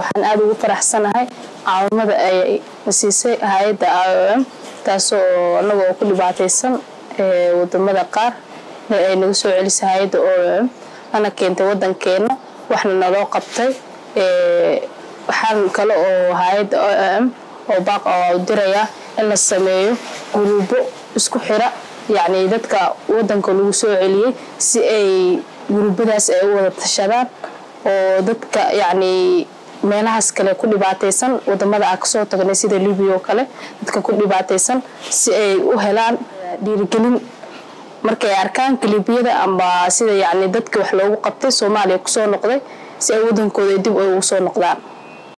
waxaan aada ugu faraxsanahay caawimada ay siisay hay-adda i o m taasoo anagoo ku dhibaataysan wadamada qaar ay naga soo celisay hay-adda o m lana keentay wadankeena waxna naloo qabtay waxaan kale oo hay-adda o m oo baaq u dirayaa in la sameeyo guruubo isku xira yacni dadka wadanka lagu soo celiyey si ay guruubadaas ay u wada tashadaan oo dadka yacni meelahaas kale ku dhibaataysan wadamada aan kasoo tagnay sida libiya oo kale dadka ku dhibaataysan si ay u helaan dhiirigelin markay arkaan kalibiyada amba sida yacni dadka wax loogu qabtay soomaaliya kusoo noqday si ay wadankooda dib ay ugu soo noqdaan